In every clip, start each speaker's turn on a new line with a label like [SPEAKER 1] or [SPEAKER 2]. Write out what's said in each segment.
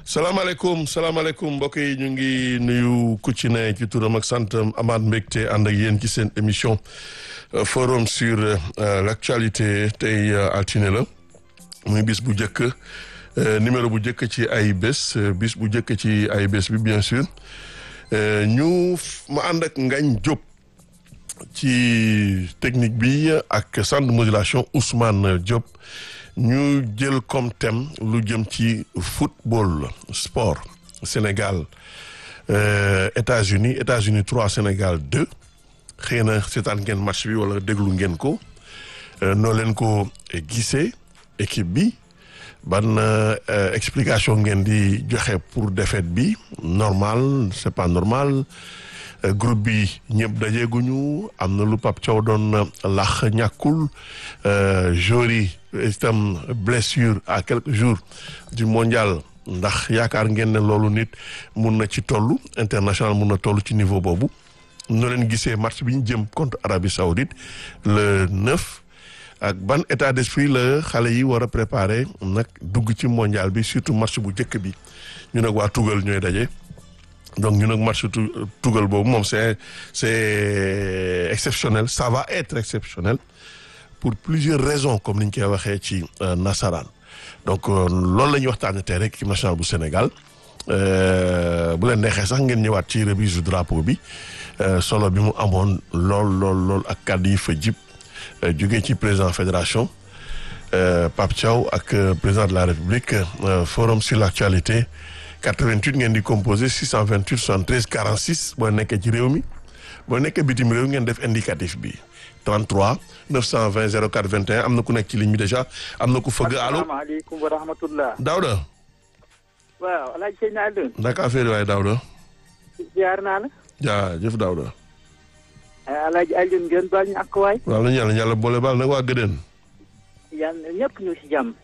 [SPEAKER 1] salaamaaleykum salaamaaleykum mbokk yi ñu ngi nuyu ku ci ne ci turam ak santam amaat mbégte ànd ak yéen ci seen émission forum sur l'actualité tey altine la muy bis bu njëkk numéro bu njëkk ci ay bés bis bu njëkk ci ay bés bi bien sûr ñu ma ànd ak Ngagne Diop ci technique bi ak centre de modulation Ousmane Diop ñu jël comme thème lu jëm ci football sport Sénégal euh, États-Unis États-Unis trois Sénégal deux xëy na seetaan ngeen match bi wala déglu ngeen ko noo leen ko gisee équipe bi ban euh, explication ngeen di joxe pour défaite bi normal c'est pas normal Euh, groupe bi ñëpp dajeeguñu am na lu Pape Thiaw doon lax ñàkkul joueurs yi itam blessure à quelques jours du mondial ndax yaakaar ngeen ne loolu nit mun na ci toll international mun na toll ci niveau boobu noo leen gisee match bi ñu jëm contre Arabie Saoudite le 9 ak ban état d'esprit la xale yi war a préparer nag dugg ci mondial bi surtout match bu njëkk bi ñu nag waa Tugal ñooy daje. donc ñu nag match tugal boobu moom c'est c'est exceptionnel ça va être exceptionnel pour plusieurs raisons comme ni ñu koy waxee ci nasaraan donc loolu la ñuy waxtaanee tey rek équipe nationale bu Sénégal bu leen neexee sax ngeen ñëwaat ci remise du drapeau bi solo bi mu amoon lool lool lool ak kàddu yi fa jib jógee ci président fédération Pape Thiaw ak président de la République forum sur l'actualité 88 ngeen di composé 628 73 46 boo nekkee ci réew mi boo nekkee bitim réew ngeen def indicatif bi 33 920 04 21 am na ku nekk ci ligne bi déjà am na ku fëgg allo
[SPEAKER 2] asalaamaaleykum wa rahmatullah.
[SPEAKER 1] Daouda.
[SPEAKER 2] waaw El Hadj Seydina Alioune.
[SPEAKER 1] naka affaire waaye Daouda.
[SPEAKER 2] ziar naa la.
[SPEAKER 1] jaajëf Daouda.
[SPEAKER 2] El Hadj Alioune ngeen baal ñu ak waay.
[SPEAKER 1] waaw nañu yàlla yàlla boole baal nag waa Gëdën.
[SPEAKER 2] yàlla ñëpp ñu si jàmm.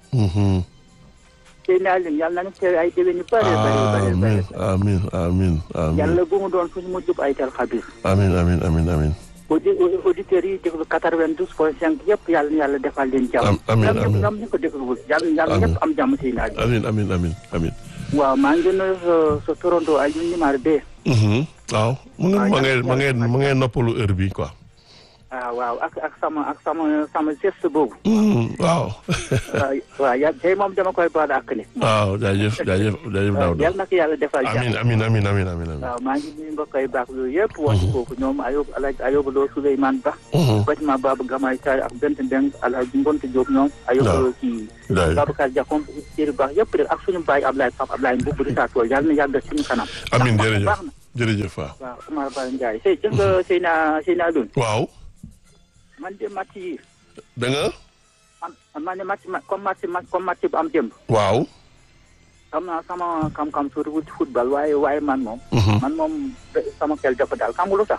[SPEAKER 2] Seydina Alioune yàlla nañu teew ay déwén yu bëree bëri bëri
[SPEAKER 1] amiin amiin amiin amiin.
[SPEAKER 2] yàlla bu mu doon suñu mujjub ay tel xabir.
[SPEAKER 1] amiin amiin amiin amiin.
[SPEAKER 2] audi auditeurs yi déglu quatre-vingt-douze point cinq yëpp yàlla na yàlla defal leen jàmm.
[SPEAKER 1] amiin amiin
[SPEAKER 2] ñoom ñu ko dégluwul yàlla yàlla ñëpp am jàmm Seydina Alioune.
[SPEAKER 1] amiin amiin amiin amiin.
[SPEAKER 2] waaw maa ngi nuyu sa sa torondoo Alioune numéro deux.
[SPEAKER 1] waaw mu ngi ma ngay ma ngay ma ngay noppalu heure bi quoi.
[SPEAKER 2] ah waaw ak ak sama ak sama sama geste boobu.
[SPEAKER 1] waaw.
[SPEAKER 2] waaw ya tey moom dama koy baal ak ni.
[SPEAKER 1] waaw jaajëf jaajëf jaajëf Daouda.
[SPEAKER 2] yal na ko yàlla defal jàmm.
[SPEAKER 1] amiin amiin amiin amiin amiin.
[SPEAKER 2] waaw maa ngi nuyu mbokk yi baax yooyu yëpp. wax foofu ñoom Ayob Alaaji Ayob Lo Souleymane Ba. Fatima Baba Gamay Taal ak Bent Mbeng Alaaji Mbonte Diop ñoom. Ayob ci Babacar Diakhoum Siri Ba yëpp rek ak suñu baay Ablaye Pape Ablaye Mbubb di saa tool yàlla na yàgg suñu kanam.
[SPEAKER 1] amiin
[SPEAKER 2] baax
[SPEAKER 1] jërëjëf
[SPEAKER 2] na
[SPEAKER 1] jërëjëf waaw.
[SPEAKER 2] waaw Omar Ba Ndiaye sëy jël nga Seyna Seyna Alioune.
[SPEAKER 1] waaw.
[SPEAKER 2] man de match yi
[SPEAKER 1] da nga.
[SPEAKER 2] am man de match comme match comme match bu am démb.
[SPEAKER 1] waaw.
[SPEAKER 2] xam naa sama xam-xam suuti wut football waaye waaye man moom. man moom sama xel dafa daal xam nga lu tax.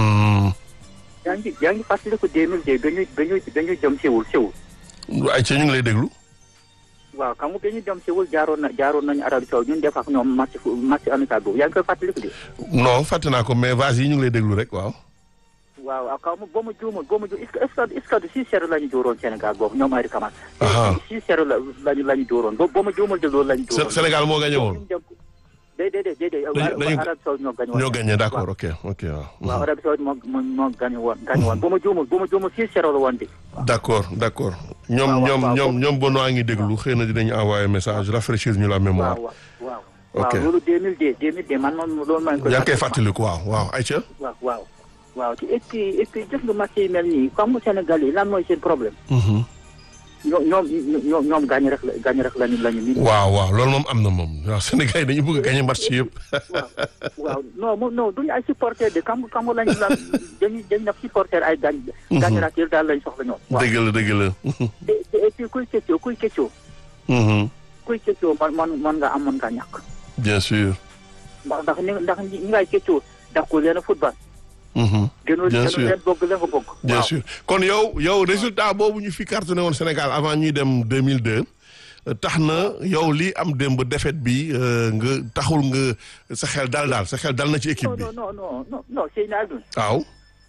[SPEAKER 2] yaa ngi yaa ngi fàttaliku deux mille deux ba ñuy ba ñuy ba ñuy jëm Séoul Séoul.
[SPEAKER 1] ay ci ñu ngi lay déglu.
[SPEAKER 2] waaw xam nga ba ñuy jëm Séoul jaaroon na jaaroon nañu Arabie Saoudite ñun def ak ñoom match fu match amical boobu yaa ngi koy fàttaliku de.
[SPEAKER 1] non fàtte naa ko mais vase yi ñu ngi lay déglu rek waaw.
[SPEAKER 2] waaw waaw kaw ma boo ma juumul boo ma ju est-ce que est-ce que six zéro la ñu dóoroon Sénégal boobu ñoom Henri Camara. six zéro la lañu la ñu dóoroon boo boo ma juumul de loolu la ñu dóoroon.
[SPEAKER 1] Sénégal moo gagné woon.
[SPEAKER 2] déedéet déedéet.
[SPEAKER 1] dañu
[SPEAKER 2] Arabie Saoudite ñoo gagné woon.
[SPEAKER 1] ñoo gagné d'accord ok ok waaw.
[SPEAKER 2] waaw Arabie Saoudite moo moo moo gagné woon gagné woon boo ma juumul boo ma juumul six zéro la woon de.
[SPEAKER 1] d'accord d'accord ñoom
[SPEAKER 2] waaw,
[SPEAKER 1] ñoom
[SPEAKER 2] waaw,
[SPEAKER 1] ñoom ñoom Benoît ngi déglu xëy na dinañu envoyer message rafraîchir ñu la mémoire.
[SPEAKER 2] waaw waaw.
[SPEAKER 1] ok
[SPEAKER 2] waaw loolu 2002 2002 man moom loolu maa ngi koy.
[SPEAKER 1] yaa ngi koy fàttaliku waaw waaw ayca.
[SPEAKER 2] waaw waaw. waaw te et puis et puis jëf nga match yi mel nii comme Sénégal yi lan mooy seen problème. ñoom ñoom ñoom ñoom gaañ rek la gaañ rek lañu lañu. nit
[SPEAKER 1] waaw waaw loolu moom am na moom waaw Sénégal yi dañu bëgg a gagner match yëpp.
[SPEAKER 2] waaw waaw non moom non duñu ay supporter de kam kam lañu la dañuy dañu def supporter ay gaañ. gaañ ratir daal lañ soxla ñoom. waaw
[SPEAKER 1] dëgg la dëgg la.
[SPEAKER 2] te te et puis kuy keccoo kuy keccoo. kuy keccoo man man man nga am man nga ñàkk.
[SPEAKER 1] bien sûr.
[SPEAKER 2] ndax ndax ni ndax ñi ngay keccoo ndax ko leen a football. gënul
[SPEAKER 1] bien
[SPEAKER 2] gënul
[SPEAKER 1] sûr
[SPEAKER 2] leen bëgg la nga bëgg.
[SPEAKER 1] bien
[SPEAKER 2] waaw.
[SPEAKER 1] sûr kon yow yow résultat boobu ñu fi cartonné woon Sénégal avant ñuy dem 2002 tax na yow lii am démb défaite bi nga taxul nga sa xel dal daal sa xel dal na ci équipe
[SPEAKER 2] non
[SPEAKER 1] bi
[SPEAKER 2] non non non non non Seydina Alioune
[SPEAKER 1] waaw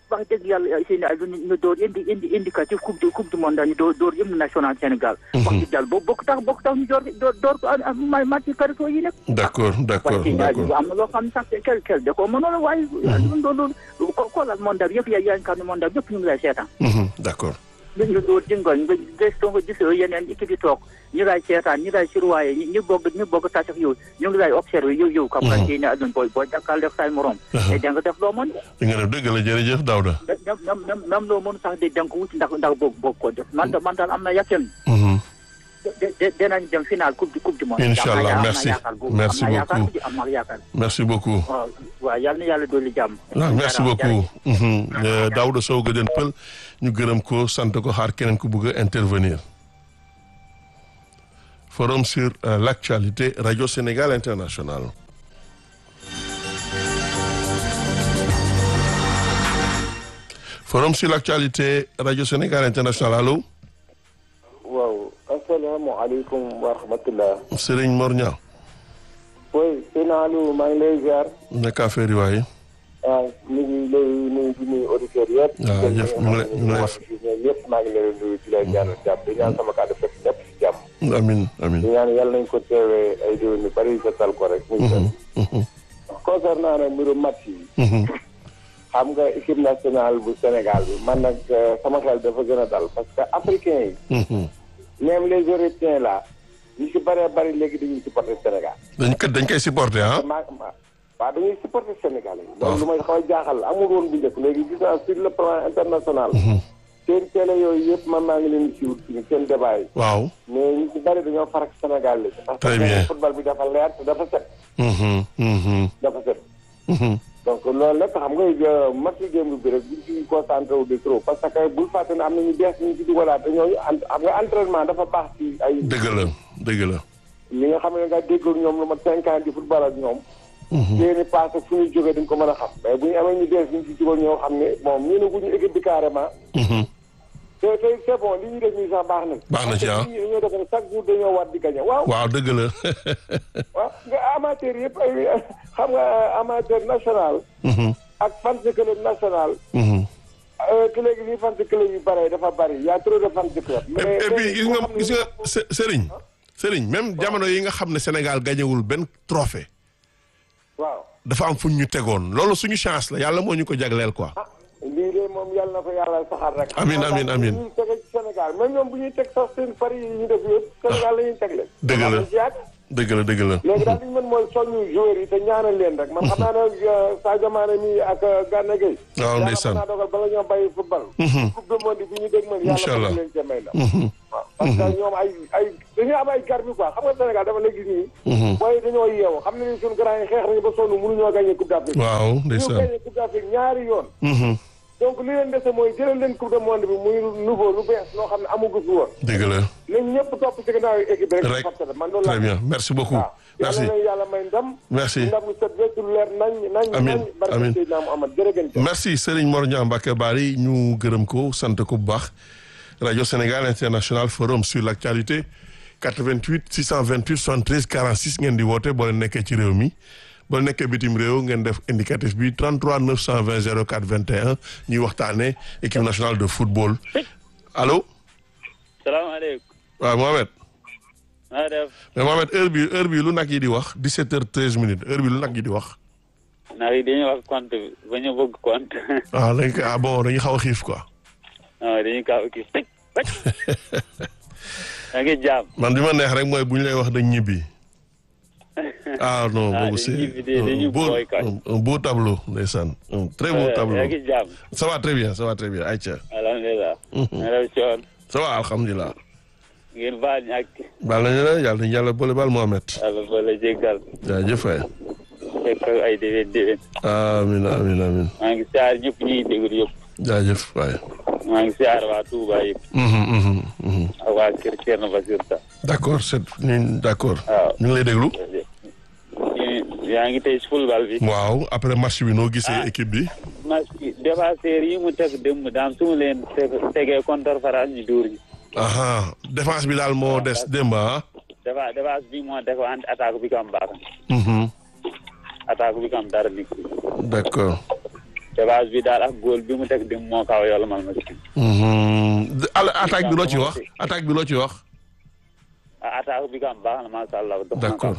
[SPEAKER 2] wax dëgg yàlla seen ay ñu door indi indi indicatif coupe du coupe du monde ñu door door hymne national Sénégal wax dëgg yàlla boobu bokk tax bokk tax ñu door door door ko ma match carito yi nag
[SPEAKER 1] d'accord d'accord d'accord
[SPEAKER 2] am na loo xam ne sax kel kel da ko mënoon waaye loolu xoolal monde bi yëpp yaa yaa ngi xam ne monde bi yëpp ñu ngi lay seetaan
[SPEAKER 1] d'accord
[SPEAKER 2] ñu door jëngoon nga gëstoo nga gisoo yeneen équipe yi toog ñu lay seetaan ñu lay surwaye ñu bëgg ñu bëgg tasax yow ñu ngi lay observé yow yow kam kan ne adun booy boo jàkkaal def say morom te da nga def loo mën
[SPEAKER 1] di nga def dëgg la jërëjëf Daouda
[SPEAKER 2] même même loo mën sax de da nga ko wuti ndax ndax boog boog ko def man man daal am na yàqen dinañ dem final coupe du coupe du monde
[SPEAKER 1] incha allah merci merci beaucoup
[SPEAKER 2] am na yaakaar
[SPEAKER 1] merci beaucoup
[SPEAKER 2] waaw waaw yal na yàlla dolli jàmm
[SPEAKER 1] waaw merci beaucoup Daouda Sow Guédén Peul ñu gërëm ko sant ko xaar keneen ku bëgg a intervenir forum sur l'actualité Radio Sénégal International forum sur l'actualité Radio Sénégal International allo
[SPEAKER 3] waaw asalaamaaleykum wa rahmatullah
[SPEAKER 1] Serigne Mor Niang
[SPEAKER 3] oui sëñ Aliou maa ngi lay ziar
[SPEAKER 1] nekk affaire yi waaye
[SPEAKER 3] waaw ñu ngi lay nuyu di nuyu auditeurs yëpp
[SPEAKER 1] waaw jëf ñu ngi lay ñu ngi lay
[SPEAKER 3] yëpp maa ngi lay nuyu di lay ñaanal jàmm di ñaan sama kàddu fekk ñëpp si jàmm
[SPEAKER 1] amin amin
[SPEAKER 3] di ñaan yàlla nañ ko teewee ay déwén yu bëri sa tal ko rek muy concernant nag mbiru match yi xam nga équipe nationale bu Sénégal bi man nag sama xel dafa gën a dal parce que africain yi même les européens là ñu si bëree bëri léegi dañuy supporter Sénégal
[SPEAKER 1] dañ kat dañ koy supporter ah
[SPEAKER 3] ma waaw dañuy supporter Sénégal yi loolu lu may xaw a jaaxal amul woon bu njëkk léegi gis naa sur le plan international seen télé yooyu yëpp man maa ngi leen di suivre suñu seen débat yi
[SPEAKER 1] waaw
[SPEAKER 3] mais ñu si bëri dañoo farak Sénégal léegi parce
[SPEAKER 1] Très bien.
[SPEAKER 3] que football bi dafa leer te dafa set
[SPEAKER 1] Mhm, mhm,
[SPEAKER 3] dafa set
[SPEAKER 1] mhm.
[SPEAKER 3] donc loolu lépp xam nga match démb bi rek buñ ci concentré wu de trop parce que bul fàtte ne am na ñu bees ñu ci dugalaat te ñooñu en xam nga entraînement dafa baax ci ay
[SPEAKER 1] dëgg la dëgg la
[SPEAKER 3] ñi nga xam ne nga déggoog ñoom lu mat cinq ans di football ak ñoom seeni passé fu ñu jógee dañ ko mën a xam mais bu ñu amee ñu bees ñu ci dugal ñoo xam ne bon ñu ne guñu équipe bi carrément
[SPEAKER 1] Mhm.
[SPEAKER 3] te te c'est bon li ñuy def nii sax baax na
[SPEAKER 1] Baax na ci, ah.
[SPEAKER 3] parce que nit ñi dañoo def ne chaque jour dañoo war di gagné waaw
[SPEAKER 1] waaw dëgg la
[SPEAKER 3] waaw nga amateur yëpp ay xam nga amateur national
[SPEAKER 1] Mhm,
[SPEAKER 3] ak fans club national
[SPEAKER 1] mhm.
[SPEAKER 3] te léegi lii fans club yu bare dafa bari y a trop de fans club
[SPEAKER 1] et et puis gis nga gis nga Se- Serigne Serigne même jamono yi nga xam ne Sénégal gañewul benn trophée
[SPEAKER 3] waaw
[SPEAKER 1] dafa am fu ñu tegoon loolu suñu chance la yàlla moo ñu ko jagleel quoi
[SPEAKER 3] ah lii de moom yàlla na ko yàlla saxal rek
[SPEAKER 1] Amiin, amiin, amiin.
[SPEAKER 3] ñuy tege ci Sénégal même ñoom bu ñuy teg sax seen pari yi ñu def yëpp Sénégal la ñuy tegle
[SPEAKER 1] Dëgg la.
[SPEAKER 3] Am ci yaak.
[SPEAKER 1] dëgg la dëgg la
[SPEAKER 3] léegi daal li ñu mën mooy soññu joueurs yi te ñaanal leen rek man xam naa ne euh, Sadio Mané mi ak euh, Gana Gueye
[SPEAKER 1] waaw
[SPEAKER 3] yàlla
[SPEAKER 1] ndeysaan
[SPEAKER 3] mën naa dogal bala ñoo bàyyi football coupe du monde bi ñu dégg man
[SPEAKER 1] Incha
[SPEAKER 3] yàlla
[SPEAKER 1] allah.
[SPEAKER 3] mën leen ca may la waaw parce que ñoom ay ay dañuy am ay garbi quoi xam nga Sénégal dafa léegi nii booy dañoo yeewu xam ne ni suñu grand yi xeex nañu ba sonn mënuñoo gagné coupe d'Afrique
[SPEAKER 1] waaw
[SPEAKER 3] ñu
[SPEAKER 1] ndeysaan
[SPEAKER 3] gagné coupe d'Afrique ñaari yoon
[SPEAKER 1] Mhm,
[SPEAKER 3] donc li leen dese mooy jëlal leen coupe du monde bi muy nouveau lu bees loo xam ne amugu fi woon
[SPEAKER 1] dëgg la
[SPEAKER 3] nañ ñëpp topp ci gannaaw équipe bi
[SPEAKER 1] Rek.
[SPEAKER 3] rek forcé man loolu
[SPEAKER 1] très
[SPEAKER 3] laa
[SPEAKER 1] bien merci beaucoup
[SPEAKER 3] waaw
[SPEAKER 1] merci
[SPEAKER 3] yàlla na yàlla may ndam
[SPEAKER 1] merci
[SPEAKER 3] ndam lu set wecc lu leer nañ nañ
[SPEAKER 1] Amiin,
[SPEAKER 3] nañ barke
[SPEAKER 1] amiin.
[SPEAKER 3] Seydina Muhammad jërëgën
[SPEAKER 1] merci Serigne Mor Niang Mbacké Bari ñu gërëm ko sant ko bu baax Radio Sénégal International Forum sur l'actualité 88 628 73 46 ngeen di woote boo leen nekkee ci réew mi boo leen nekkee bitim réew ngeen def indicatif bi 33 920 04 21 ñuy waxtaanee équipe nationale de football allo
[SPEAKER 4] salaamaaleykum.
[SPEAKER 1] waaw Mohamed
[SPEAKER 4] maa def
[SPEAKER 1] mais Mohamed heure bi heure bi lu nag yi di wax 17 heures 13 minutes heure bi lu nag yi di wax
[SPEAKER 4] nag yi dañuy wax compte bi ba ñu bëgg compte
[SPEAKER 1] ah dañ ko ah bon dañuy xaw a xiif quoi
[SPEAKER 4] ah dañuy kaaw kii tëj tëj da ngi jaam
[SPEAKER 1] man bi ma neex rek mooy bu ñu lay wax dañ ñibbi ah non
[SPEAKER 4] Ah,
[SPEAKER 1] boobu
[SPEAKER 4] dañ
[SPEAKER 1] c'est
[SPEAKER 4] ñibbi de, dañu
[SPEAKER 1] un beau
[SPEAKER 4] booy kay.
[SPEAKER 1] un- un beau tableau ndeysaan un très beau tableau
[SPEAKER 4] da ngi jaam
[SPEAKER 1] ça va très bien ça va très bien Aïcha
[SPEAKER 4] alhamdulilah nga def coon
[SPEAKER 1] ça va alhamdulilah
[SPEAKER 4] ngeen baal ñu ak
[SPEAKER 1] baal nañu la yàlla nañu yàlla boole baal Mohamed
[SPEAKER 4] yàlla ba la jéggal
[SPEAKER 1] jaajëf waay
[SPEAKER 4] fekk ak ay déwén déwén
[SPEAKER 1] amin amin amin
[SPEAKER 4] maa ngi siyaar ñëpp ñuy déglu yëpp
[SPEAKER 1] jaajëf waay
[SPEAKER 4] maa ngi siyaar waa Touba yëpp
[SPEAKER 1] Mhm, mhm, mhm.
[SPEAKER 4] ak waa kër Thierno Basir Ta
[SPEAKER 1] d'accord c'est ñu d'accord
[SPEAKER 4] waaw
[SPEAKER 1] ñu ngi lay déglu
[SPEAKER 4] ñu- yaa ngi tey si football bi
[SPEAKER 1] waaw après match bi noo gisee
[SPEAKER 4] Ah.
[SPEAKER 1] équipe bi
[SPEAKER 4] match bi défenseur yi mu teg démb daam su mu leen teg tegee contre France ñu dóor ñu
[SPEAKER 1] aha défense bi daal moo des démb ah
[SPEAKER 4] dafa défense bi moo def andi attaque bi kam baax
[SPEAKER 1] Mhm.
[SPEAKER 4] attaque bi kam dara nekk
[SPEAKER 1] d'accord
[SPEAKER 4] dépasse bi daal ak góol bi mu teg dem moo kaw yàlla mal ma si.
[SPEAKER 1] attaque bi loo ci wax attaque bi loo ci wax.
[SPEAKER 4] ah attaque bi kam baax na macha allah. dox na
[SPEAKER 1] d'accord.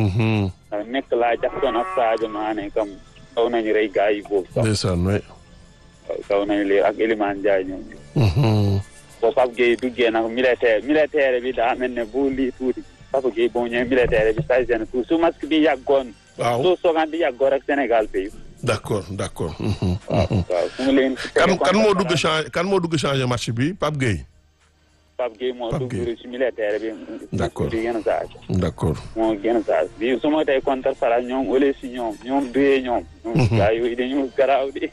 [SPEAKER 4] kam nekk laa Jackson ak Sadio Mané kam kaw nañu rey gars yi boobu sax.
[SPEAKER 1] ndeysaan waay.
[SPEAKER 4] kaw nañu lii ak Elimane Ndiaye ñoom. boo Pape Gueye duggee nag militaire militaire bi daa mel ne bu lii tuuti Pape Gueye boo ñëwee militaire bi say seen tuuti su masque bi yàggoon.
[SPEAKER 1] waaw
[SPEAKER 4] su soogaan bi yàggoon rek Sénégal pays.
[SPEAKER 1] d'accord d'accord.
[SPEAKER 4] waaw waaw su ma leen.
[SPEAKER 1] kan kan moo dugg change kan moo dugg changer match bi Pape Gueye.
[SPEAKER 4] Pape Gueye moo
[SPEAKER 1] Pape
[SPEAKER 4] dugg
[SPEAKER 1] Gueye.
[SPEAKER 4] ci militaire bi.
[SPEAKER 1] D'accord.
[SPEAKER 4] di gën a saa
[SPEAKER 1] d'accord.
[SPEAKER 4] moo gën a saa bi su ma tey contre Fara ñoom ole si ñoom ñoom duyee ñoom. ñoom gars yooyu dañu garaaw di.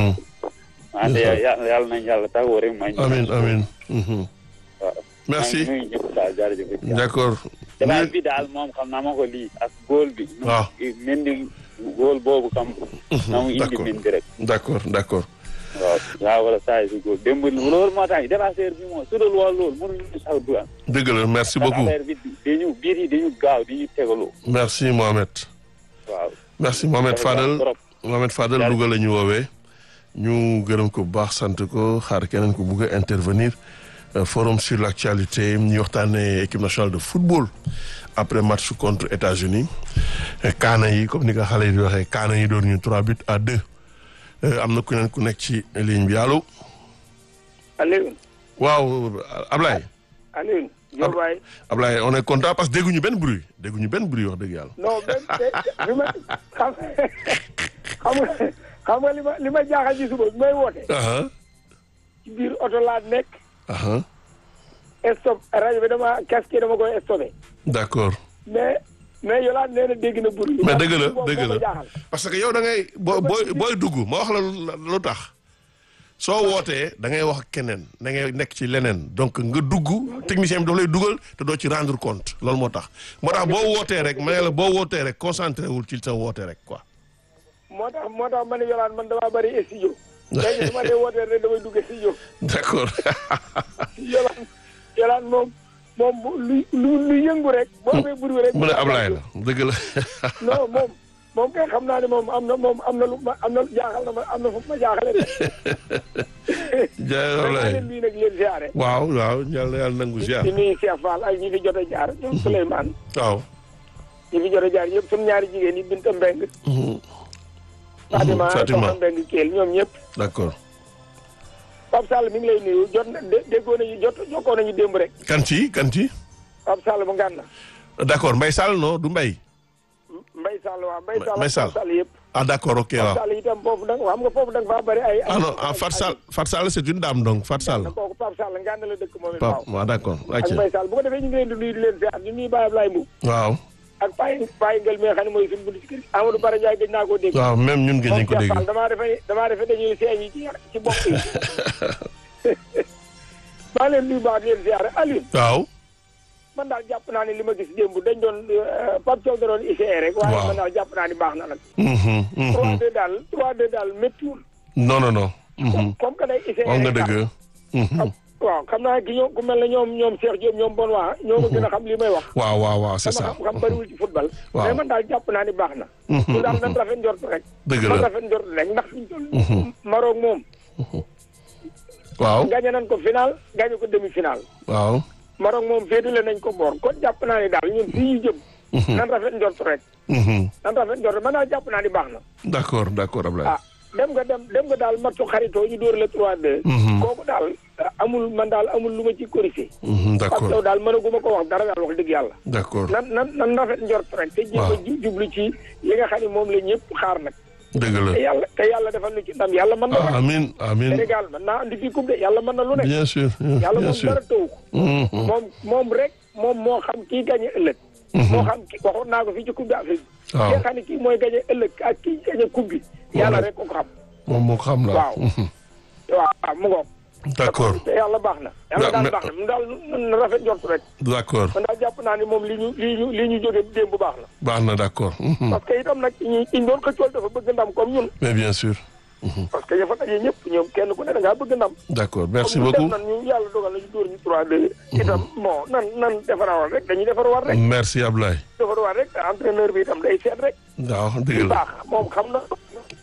[SPEAKER 4] wante yàlla yàlla nañ yàlla taxaw rek may.
[SPEAKER 1] amin amin
[SPEAKER 4] waaw.
[SPEAKER 1] merci
[SPEAKER 4] maa ngi nuyu ñëpp daal jërëjëf.
[SPEAKER 1] d'accord.
[SPEAKER 4] débat bi daal moom xam naa ma ko lii ak góol bi.
[SPEAKER 1] waaw.
[SPEAKER 4] mendi góol boobu kam. na mu indi
[SPEAKER 1] d'accord.
[SPEAKER 4] mendi rek.
[SPEAKER 1] d'accord d'accord.
[SPEAKER 4] waaw waaw wala saa yi si góol démb loolu moo tax débatteur bi moom su dul woon loolu mënuñu sax du am.
[SPEAKER 1] dëgg la merci
[SPEAKER 4] ndax
[SPEAKER 1] beaucoup
[SPEAKER 4] affaire bi dañu biir yi dañu gaaw dañu tegaloo.
[SPEAKER 1] merci Mohamed.
[SPEAKER 4] waaw.
[SPEAKER 1] merci Mohamed Fadel
[SPEAKER 4] trop.
[SPEAKER 1] Mohamed Fadel
[SPEAKER 4] Jaajëf.
[SPEAKER 1] Louga la ñu woowee ñu gërëm ko bu baax sant ko xaar keneen ko bugg a intervenir Euh, forum sur l'actualité ñu waxtaanee équipe nationale de football après match contre États-Unis Euh, kaana yi comme ni ko xale yi di waxee kaana yi doon ñu trois buts à deux Euh, am na ku neen ku nekk ci ligne bi allo
[SPEAKER 5] Alioune
[SPEAKER 1] waaw Ablaye
[SPEAKER 5] Alioune Diop waay
[SPEAKER 1] Ablaye on est content parce que dégguñu benn bruit dégguñu benn bruit wax dëgg yàlla
[SPEAKER 5] non benn bi ma xam xam nga xam nga li ma li ma jaaxal ci suba bi may woote
[SPEAKER 1] aha
[SPEAKER 5] ci biir oto laa nekk
[SPEAKER 1] aha
[SPEAKER 5] stop rajo bi dama casque dama koy stoppé
[SPEAKER 1] d'accord
[SPEAKER 5] mais mais Yolande nee na dégg na bruit
[SPEAKER 1] mais dëgg la
[SPEAKER 5] moom
[SPEAKER 1] dëgg
[SPEAKER 5] moo ma
[SPEAKER 1] la
[SPEAKER 5] jaaxal
[SPEAKER 1] parce que yow da ngay boo booy booy dugg ma wax la lu- lu tax soo wootee da ngay wax ak keneen da ngay nekk ci leneen donc nga dugg technicien bi dafa lay dugal te doo ci rendre compte loolu moo tax moo tax boo wootee rek ma ne la boo wootee rek concentré wul ci sa woote rek quoi.
[SPEAKER 5] moo tax moo tax ma ne Yolande man damaa bëri studio léegi su ma dee wootee rek damay dugg studio
[SPEAKER 1] d'accord
[SPEAKER 5] Yolande Yolande moom moom bu lu lu lu yëngu rek boo amee bruit rek
[SPEAKER 1] mu ne Ablaye la dëgg la
[SPEAKER 5] non moom moom kay xam naa ne moom am na moom am na lu ma am na jaaxal na ma am na fu ma jaaxale de.
[SPEAKER 1] jaay
[SPEAKER 5] maa
[SPEAKER 1] Ablaye
[SPEAKER 5] leen nuyu nag leen siyaare.
[SPEAKER 1] waaw waaw yàlla yàlla nangu ziar
[SPEAKER 5] di nuyu Cheikh Fall ak ñi fi jot a jaar ñoom Souleymane
[SPEAKER 1] waaw.
[SPEAKER 5] ñi fi jot a jaar yëpp suñu ñaari jigéen yi Binta Mbeng Fatima
[SPEAKER 1] Fatima
[SPEAKER 5] Soxna Mbeng Keel ñoom ñëpp
[SPEAKER 1] d'accord
[SPEAKER 5] Pape Sall mi ngi lay nuyu jot na dé déggoo nañu jot jokkoo nañu démb rek
[SPEAKER 1] kan ci kan ci
[SPEAKER 5] Pape Sall mu ngànn
[SPEAKER 1] d'accord Mbaye Sall non du Mbaye
[SPEAKER 5] Mbay Sall waaw Mbay Sall
[SPEAKER 1] Mbay
[SPEAKER 5] ak
[SPEAKER 1] Sall.
[SPEAKER 5] Pape Sall yëpp
[SPEAKER 1] ah d'accord ok
[SPEAKER 5] Pape
[SPEAKER 1] waaw
[SPEAKER 5] Sall itam foofu da nga xam nga foofu da nga faa bëri ay
[SPEAKER 1] ah non ah Fat Sall Fat Sall c'est une dame donc Fat Sall
[SPEAKER 5] kooku Pape Sall ngànn la dëkk moom it waaw
[SPEAKER 1] Pape waaw d'accord
[SPEAKER 5] ak
[SPEAKER 1] ok
[SPEAKER 5] Mbay Sall bu ko defee ñu ngi leen di nuyu di leen siyaar ñu nuyu Baye Ablaye Mbow
[SPEAKER 1] waaw
[SPEAKER 5] ak Paye Paye Ngel mi nga xam ne mooy suñu bunt ci kër gi Amadou Bara Ndiaye gëj naa koo dégg
[SPEAKER 1] waaw même ñun gën nañ ko
[SPEAKER 5] Cheikh
[SPEAKER 1] dégg
[SPEAKER 5] Fall damaa defe damaa defe dañuy seeñ yi ci ci bopp yi maa leen nuyu baax di leen siyaare Aliou
[SPEAKER 1] waaw
[SPEAKER 5] man daal jàpp naa ne li ma gis démb dañ doon Pape Thiaw da doon essayé rek waaye
[SPEAKER 1] Waaw.
[SPEAKER 5] man daal jàpp naa ni baax na nag
[SPEAKER 1] Mhm, mhm.
[SPEAKER 5] 3-2 daal 3-2 daal méttiwul
[SPEAKER 1] non non non mhm.
[SPEAKER 5] comme que day essayé
[SPEAKER 1] wax nga
[SPEAKER 5] rek
[SPEAKER 1] dëgg Mhm.
[SPEAKER 5] daal. waaw xam naa ki ñoom ku mel ne ñoom ñoom Cheikh Diop ñoom bon waa ñoo ma gën a xam li may wax
[SPEAKER 1] waaw waaw waaw c'est
[SPEAKER 5] sama
[SPEAKER 1] ça
[SPEAKER 5] xam-xam bëriwul ci football
[SPEAKER 1] Waaw.
[SPEAKER 5] mais man daal jàpp naa ni baax na
[SPEAKER 1] Mhm,
[SPEAKER 5] ñu daal nan rafet njort rek
[SPEAKER 1] dëgg
[SPEAKER 5] man
[SPEAKER 1] la
[SPEAKER 5] rafet njort rek ndax fiñ toll Maroc moom
[SPEAKER 1] waaw
[SPEAKER 5] gagné nañ ko final gagné ko demi final
[SPEAKER 1] waaw
[SPEAKER 5] Maroc moom féetale nañ ko boor kon jàpp naa ni daal ñun fii ñu jëm nan rafet njort rek
[SPEAKER 1] Mhm.
[SPEAKER 5] nan rafet njort man daal jàpp naa ni baax na
[SPEAKER 1] d'accord d'accord Ablaye
[SPEAKER 5] ah dem nga dem dem nga daal matchu xaritoo ñu dóor la 3-2
[SPEAKER 1] Mhm.
[SPEAKER 5] kooku daal amul man daal amul lu ma ci corrigé
[SPEAKER 1] Mhm,
[SPEAKER 5] parce
[SPEAKER 1] d'accord
[SPEAKER 5] que daal mënaguma ko wax dara daal wax dëgg yàlla
[SPEAKER 1] d'accord
[SPEAKER 5] nan nan nan rafet njort rek te jéem a
[SPEAKER 1] Waaw.
[SPEAKER 5] ju- jublu ci li nga xam ne moom la ñëpp xaar nag
[SPEAKER 1] dëgg la
[SPEAKER 5] te yàlla te yàlla defal nu ci ndam yàlla mën na
[SPEAKER 1] ah,
[SPEAKER 5] ko
[SPEAKER 1] amin amin
[SPEAKER 5] Sénégal mën naa andi fii coupe de yàlla mën na lu nekk
[SPEAKER 1] bien sûr
[SPEAKER 5] yàlla
[SPEAKER 1] bien
[SPEAKER 5] moom
[SPEAKER 1] sûr
[SPEAKER 5] dara tëw ko
[SPEAKER 1] Mhm.
[SPEAKER 5] moom moom rek moom moo xam kii gañe ëllëg moo xam ki waxoon naa ko fii ci coupe d'Afrique bi
[SPEAKER 1] waaw
[SPEAKER 5] ki nga xam ne kii mooy gañe ëllëg ak kii gañe coupe bi yàlla rek ko ko xam
[SPEAKER 1] moom moo ko xam la
[SPEAKER 5] Waaw.
[SPEAKER 1] Mhm.
[SPEAKER 5] waaw mu ngoog
[SPEAKER 1] d'accord
[SPEAKER 5] te yàlla baax na yàlla
[SPEAKER 1] Da-
[SPEAKER 5] daal
[SPEAKER 1] mais-
[SPEAKER 5] baax na mu daal na rafet njort rek
[SPEAKER 1] d'accord
[SPEAKER 5] man daal jàpp naa ni moom li ñu li ñu li ñu jóge démb baax na
[SPEAKER 1] baax na d'accord Mhm.
[SPEAKER 5] parce que itam nag ñi ñu doon xëccool dafa bëgg ndam comme ñun
[SPEAKER 1] mais bien sûr
[SPEAKER 5] parce que ña fa daje ñëpp ñoom kenn ku ne da ngaa bëgg ndam
[SPEAKER 1] d'accord merci
[SPEAKER 5] comme ñu
[SPEAKER 1] beaucoup
[SPEAKER 5] def nan ñu yàlla dogal nañu dóor ñu 3-2 itam bon nan nan defarawal rek dañuy defarawal rek
[SPEAKER 1] merci Ablaye
[SPEAKER 5] defarawal rek entraîneur bi itam day seet rek
[SPEAKER 1] waaw dëgg
[SPEAKER 5] li
[SPEAKER 1] la
[SPEAKER 5] baax moom xam na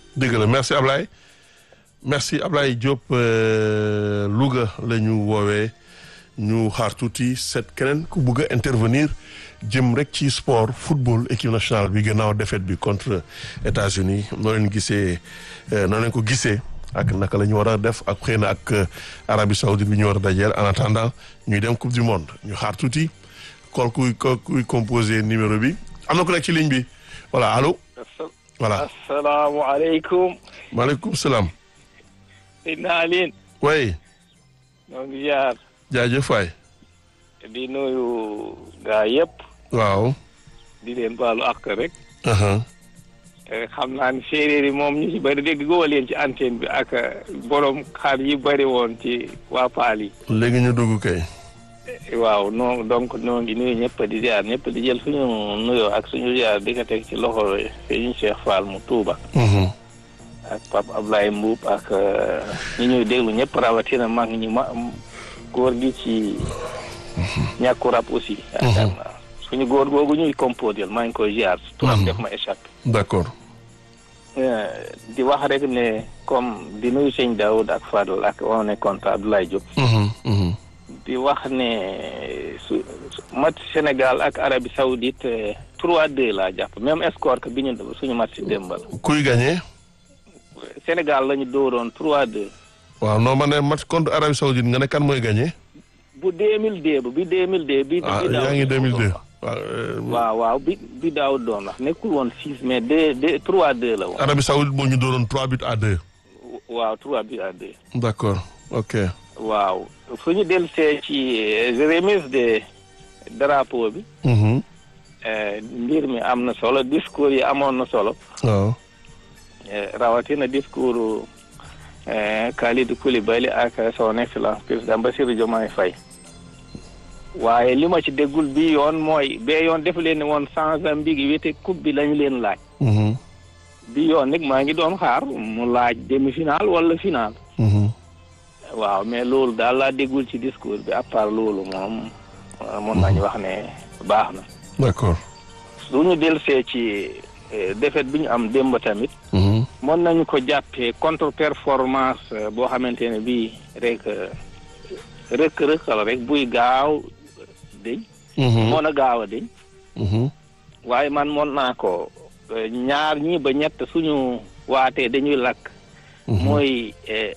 [SPEAKER 1] dëgg la merci Ablaye merci Ablaye Diop Louga la ñu woowee ñu xaar tuuti seet keneen ku bugg a intervenir jëm rek ci sport football équipe nationale bi gannaaw défaite bi contre États-Unis noo leen gisee noo leen ko gisee ak naka la ñu war a def ak xëy na ak Arabie Saoudite bi ñu war a dajeel en attendant ñuy dem coupe du monde ñu xaar tuuti kool kuy kuy composé numéro bi am na ku nekk ci ligne bi voilà allo. voilà
[SPEAKER 6] asalaamaaleykum.
[SPEAKER 1] maaleykum salaam.
[SPEAKER 6] Seydina Aline.
[SPEAKER 1] oui.
[SPEAKER 6] ñoo ngi jaar.
[SPEAKER 1] jaajëf waay.
[SPEAKER 6] di nuyu gaa yëpp.
[SPEAKER 1] waaw.
[SPEAKER 6] di leen baalu ak rek. xam naa ne séeréer yi moom ñu ci bëri dégg goo leen ci antenne bi ak borom xar yi bëri woon ci waa Paal yi.
[SPEAKER 1] léegi ñu dugg kay.
[SPEAKER 6] waaw non donc noo ngi nuyu ñëpp di ziar ñëpp di jël suñu nuyoo ak suñu ziar di ko teg ci loxo suñu Cheikh Fall mu Touba. ak Pape Ablaye Mbuub ak ñi ñuy déglu ñëpp rawatina mag ñi ma góor gi ci ñàkku rab aussi. yaakaar naa suñu góor googu ñuy composé maa ngi koy ziar. turam def ma échappé.
[SPEAKER 1] d'accord.
[SPEAKER 6] di wax rek ne comme di nuyu sëñ Daoud ak Fadel ak on est content Abdoulaye Diop. di wax ne su match Sénégal ak Arabie Saoudite 3-2 laa jàpp même score que bi ñu suñu match si démbal.
[SPEAKER 1] kuy gagné.
[SPEAKER 6] Sénégal la ñu dóoroon 3-2.
[SPEAKER 1] waaw non ma ne match contre Arabie Saoudite nga ne kan mooy gagné.
[SPEAKER 6] bu 2002 bi 2002. bi
[SPEAKER 1] ah yaa ngi 2002.
[SPEAKER 6] waaw waaw bi bi daaw doon wax nekkul woon 6 mais 2 2 3-2 la woon.
[SPEAKER 1] Arabie Saoudite moo ñu dóoroon 3 buts à 2.
[SPEAKER 6] waaw 3 buts à 2.
[SPEAKER 1] d'accord ok.
[SPEAKER 6] waaw fu ñu dellusee ci remise de drapeau bi. mbir mi am na solo discours yi amoon na solo.
[SPEAKER 1] waaw.
[SPEAKER 6] rawatina discours Kalidou Koulibaly ak son excellence président Bassirou Diomaye Faye. waaye li ma ci déggul bi yoon mooy bee yoon def leen ne woon sans ambiguïté coupe bi lañu leen laaj. bi yoon nag maa ngi doon xaar mu laaj demi-finale wala finale. waaw mais loolu daal laa déggul ci discours bi à part loolu moom mun nañu wax ne baax na.
[SPEAKER 1] d'accord.
[SPEAKER 6] su ñu dellusee ci défaite bi ñu am démb tamit. mën nañu ko jàppee contre performance boo xamante ne bii rek rëkk rëkk la rek buy gaaw deñ mën a gaaw a deñ waaye man mën naa ko ñaar ñii ba ñett suñu waatee dañuy lakk. mooy.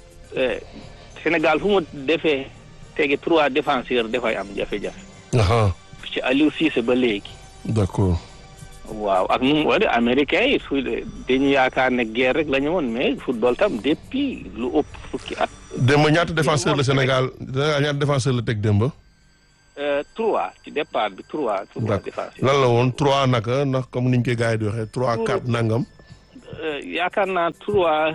[SPEAKER 6] Sénégal fu mu defee tege trois défenseurs dafay am jafe-jafe. ci Aliou Cissé ba léegi.
[SPEAKER 1] d'accord.
[SPEAKER 6] waaw ak nu mu wala américain yi su dañu yaakaar ne guerre rek la ñu woon mais football tam depuis lu ëpp fukki at.
[SPEAKER 1] démb ñaata défenseur la Sénégal ñaata défenseur la teg démb.
[SPEAKER 6] trois ci départ bi trois. trois défenseurs
[SPEAKER 1] lan la woon trois naka ndax comme niñ koy gars yi di waxee trois quatre nangam.
[SPEAKER 6] yaakaar naa trois.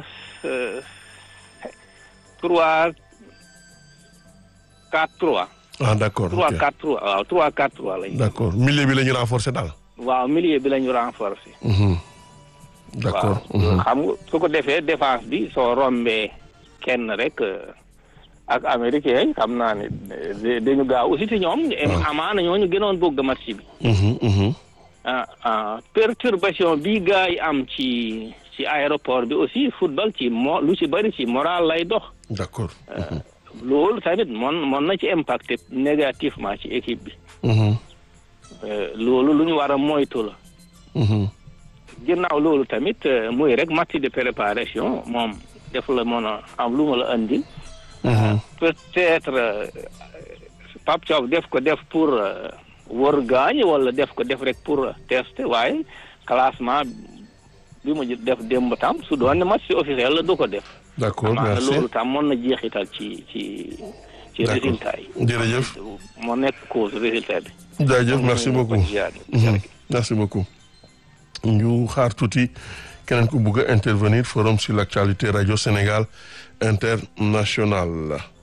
[SPEAKER 6] trois quatre trois.
[SPEAKER 1] ah d'accord
[SPEAKER 6] trois quatre trois waaw trois quatre trois lañu.
[SPEAKER 1] d'accord milieu bi la ñu renforcer daal.
[SPEAKER 6] waaw milieu bi la ñu renforcer.
[SPEAKER 1] d'accord.
[SPEAKER 6] waaw xam nga su ko defee défense bi soo rombee kenn rek ak américain xam naa ne dañu gaaw aussi ci ñoom. amaana ñoo ñu gënoon bëgg match bi. ah ah perturbation bi gars yi am ci. ci aéroport bi aussi football ci mo lu ci bëri ci moral lay dox.
[SPEAKER 1] d'accord.
[SPEAKER 6] loolu tamit mon mon na ci impacté négativement ci équipe bi. loolu lu ñu war a moytu la. ginnaaw loolu tamit muy rek match de préparation moom def la mën a am lu ma la andil. peut-être Pape Thiaw def ko def pour wër gaañ wala def ko def rek pour tester waaye classement. bi mu def démb tam su doon ne match officiel la du ko def.
[SPEAKER 1] d'accord merci
[SPEAKER 6] loolu tam mën na jeexital ci ci ci résultat yi.
[SPEAKER 1] jërëjëf.
[SPEAKER 6] moo nekk cause résultat bi.
[SPEAKER 1] jaajëf merci beaucoup merci beaucoup. ñu xaar tuuti keneen ku bugg a intervenir forum sur l'actualité radio Sénégal international